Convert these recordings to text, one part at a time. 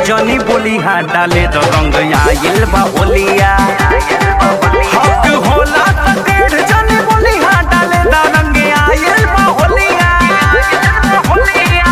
जनी बोली हाँ डाले तो रंग आइल बा होलिया हक होला त टेढ़ जनी बोली हाँ डाले तो रंग आइल बा होलिया होलिया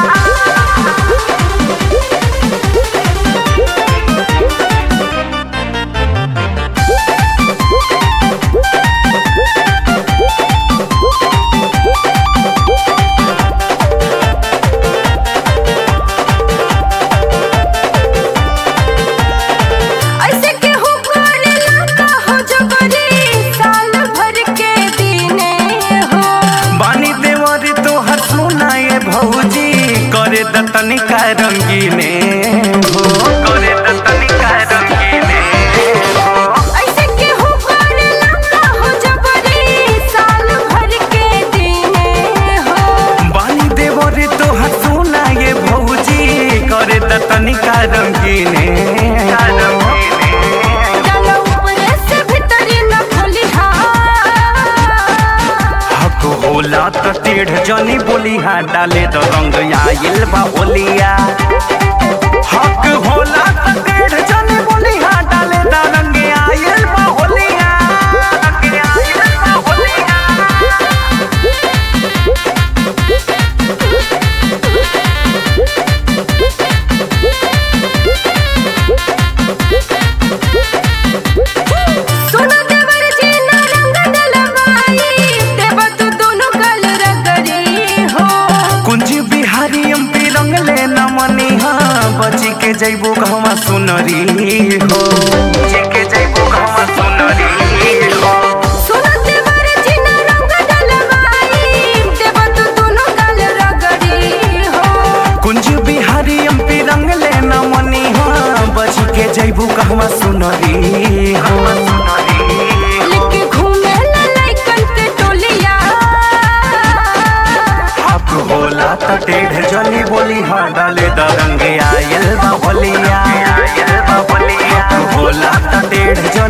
ऐसे केहू करेला का हो जबरी साल भर के दिने हो बानी देवर तोहर सुनाए भौजी करे द तनिका रंगीने हो करे द तनिका रंगीने हो ऐसे केहू करेला का हो जबरी साल भर के दिने हो बानी देवर तोहर सुनाए भौजी करे द तनिका रंगीने डालो ऊपर से भीतरी न खोलिहा हक होला त टेढ़ जनी बोली हाँ डाले तो रंग आइल बा होलिया हक होला त टेढ़ जनी बोली हाँ डाले तो रंग आइल बा होलिया रंग आइल बा होलिया सुनो देवर जी ना रंग डलवाई देव तू दोनों गल रगड़ी हो कुंज बिहारी एमपी रंग ले न मनी हाँ बची के जैबो कहवा सुनरी हो बची के जैबो कहवा सुनरी हो सुनो देवर जी ना रंग डलवाई देव तू दोनों गल रगड़ी हो कुंज बिहारी एमपी रंग ले न मनी हाँ बची के जैबो कहवा सुनरी हो लेके घूमे ला लइकन के टोलिया हक होला त टेढ़ जली बोली हाँ डाले द रंग आयल बा होलिया आयल बा होलिया हक होला त टेढ़ जली